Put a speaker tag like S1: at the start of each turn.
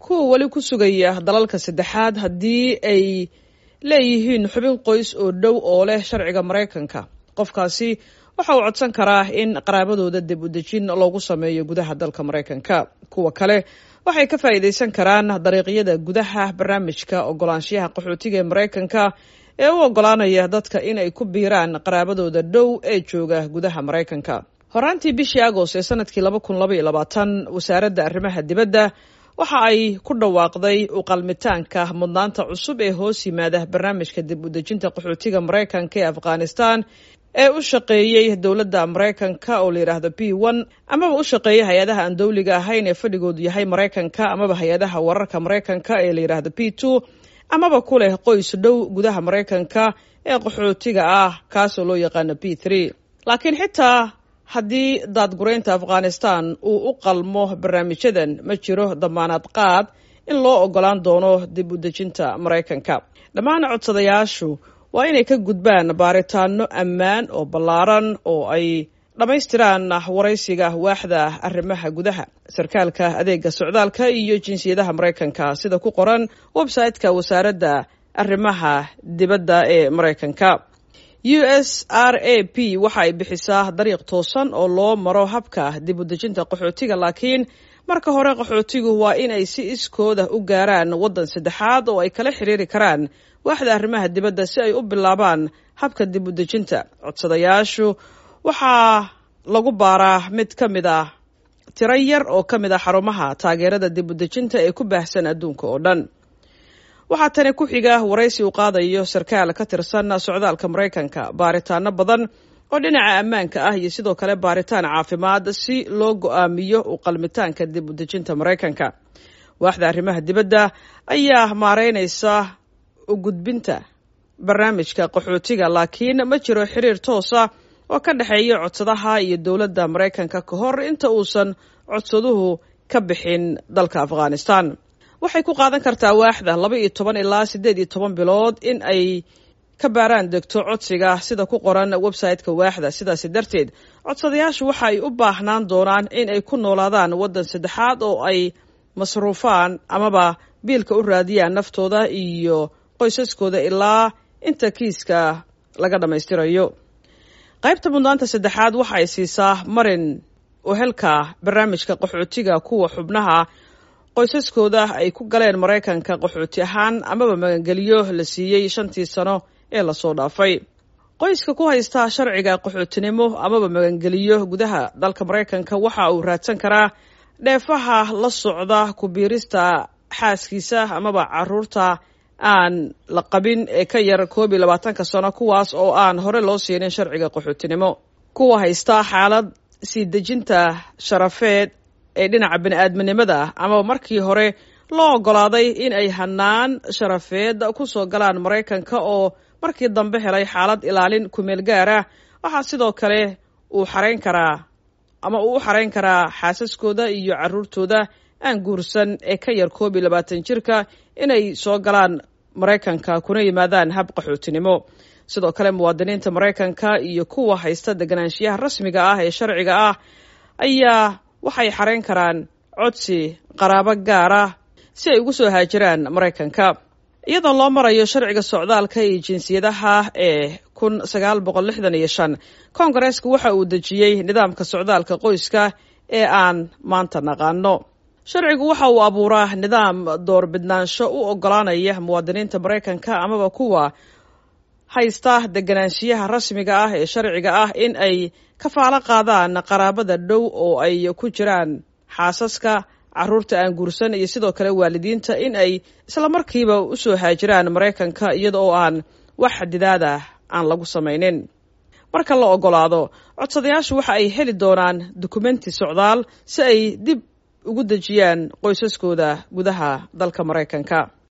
S1: kuwa weli ku sugaya dalalka saddexaad haddii ay leeyihiin xubin qoys oo dhow oo leh sharciga maraykanka qofkaasi waxa uu codsan karaa in qaraabadooda dib u dejin loogu sameeyo gudaha dalka maraykanka kuwa kale waxay ka faa'iidaysan karaan dariiqyada gudaha barnaamijka ogolaanshiyaha qaxootiga ee maraykanka ee u ogolaanaya dadka in ay ku biiraan qaraabadooda dhow ee jooga gudaha maraykanka horaantii bishii agost ee sanadkii laba kun laba iyo labaatan wasaaradda arrimaha dibadda waxa ay ku dhawaaqday uqalmitaanka mudnaanta cusub ee hoos yimaada barnaamijka dib u dejinta qaxootiga maraykanka ee afghanistan ee u shaqeeyey dowladda maraykanka oo la yidhaahdo b one amaba u shaqeeyay hay-adaha aan dowliga ahayn ee fadhigoodu yahay maraykanka amaba hay-adaha wararka maraykanka ee la yidhaahdo b two amaba ku leh qoys dhow gudaha maraykanka ee qaxootiga ah kaasoo loo yaqaano b three laakiin xitaa haddii daadguraynta afghanistan uu u qalmo barnaamijyadan ma jiro damaanad qaad in loo ogolaan doono dib u dejinta maraykanka dhammaan codsadayaashu waa inay ka gudbaan baaritaano ammaan oo ballaaran oo ay dhammaystiraan waraysiga waaxda arrimaha gudaha sarkaalka adeega socdaalka iyo jinsiyadaha maraykanka sida ku qoran website-ka wasaaradda arrimaha dibadda ee maraykanka u s r a p waxa ay bixisaa dariiq toosan oo loo maro habka dib u dejinta qaxootiga laakiin marka hore qaxootigu waa in ay si iskooda u gaaraan waddan saddexaad oo ay kala xiriiri karaan waaxda arrimaha dibadda si ay u bilaabaan habka dib u dejinta codsadayaashu waxaa lagu baaraa mid ka mid ah tiro yar oo ka mid ah xarumaha taageerada dib u dejinta ee ku baahsan adduunka oo dhan waxaa tani ku xiga waraysi uu qaadayo sarkaal ka tirsan socdaalka maraykanka baaritaano badan oo dhinaca ammaanka ah iyo sidoo kale baaritaan caafimaad si loo go-aamiyo u qalmitaanka dib u dejinta maraykanka waaxda arrimaha dibadda ayaa maareynaysa u gudbinta barnaamijka qaxootiga laakiin ma jiro xiriir toosa oo ka dhexeeya codsadaha iyo dowladda maraykanka ka hor inta uusan codsaduhu ka bixin dalka afghanistan waxay ku qaadan kartaa waaxda laba iyo toban ilaa siddeed iyo toban bilood in ay ka baaraan degto codsiga sida ku qoran website-ka waaxda sidaasi darteed codsadayaashu waxa ay u baahnaan doonaan in ay ku noolaadaan waddan saddexaad oo ay masruufaan amaba biilka u raadiyaan naftooda iyo qoysaskooda ilaa inta kiiska laga dhammaystirayo qaybta mudnaanta saddexaad waxa ay siisaa marin uhelka barnaamijka qaxootiga kuwa xubnaha qoysaskooda ay ku galeen maraykanka qaxooti ahaan amaba magangeliyo la siiyey shantii sano ee lasoo dhaafay qoyska ku haysta sharciga qaxootinimo amaba magangeliyo gudaha dalka maraykanka waxa uu raadsan karaa dheefaha la socda ku biirista xaaskiisa amaba caruurta aan la qabin ee ka yar koob iyo labaatanka sano kuwaas oo aan hore loo siinin sharciga qaxootinimo kuwa haysta xaalad sii dejinta sharafeed ee dhinaca bini-aadminimada ah amaba markii hore loo ogolaaday in ay hanaan sharafeed ku soo galaan maraykanka oo markii dambe helay xaalad ilaalin kumeel gaar ah waxaa sidoo kale uu xarayn karaa ama uu u xarayn karaa xaasaskooda iyo caruurtooda aan guursan ee ka yar koob iyo labaatan jirka inay soo galaan maraykanka kuna yimaadaan hab qaxootinimo sidoo kale muwaadiniinta maraykanka iyo kuwa haysta deganaanshiyaha rasmiga ah ee sharciga ah ayaa waxay xarayn karaan codsi qaraabo gaar ah si ay ugu soo haajiraan maraykanka iyadoo loo marayo sharciga socdaalka iyo jinsiyadaha ee kun sagaal boqol lixdan iyo shan koongareesku waxa uu dejiyey nidaamka socdaalka qoyska ee aan maanta naqaano sharcigu waxa uu abuuraa nidaam doorbidnaansho u ogolaanaya muwaadiniinta maraykanka amaba kuwa haysta deganaanshiyaha rasmiga ah ee sharciga ah in ay kafaalo qaadaan qaraabada dhow oo ay ku jiraan xaasaska caruurta aan guursan iyo sidoo kale waalidiinta in ay isla markiiba u soo haajiraan maraykanka iyada oo aan wax xadidaada aan lagu samaynin marka la ogolaado codsadayaashu waxa ay heli doonaan dukumenti socdaal si ay dib ugu dejiyaan qoysaskooda gudaha dalka maraykanka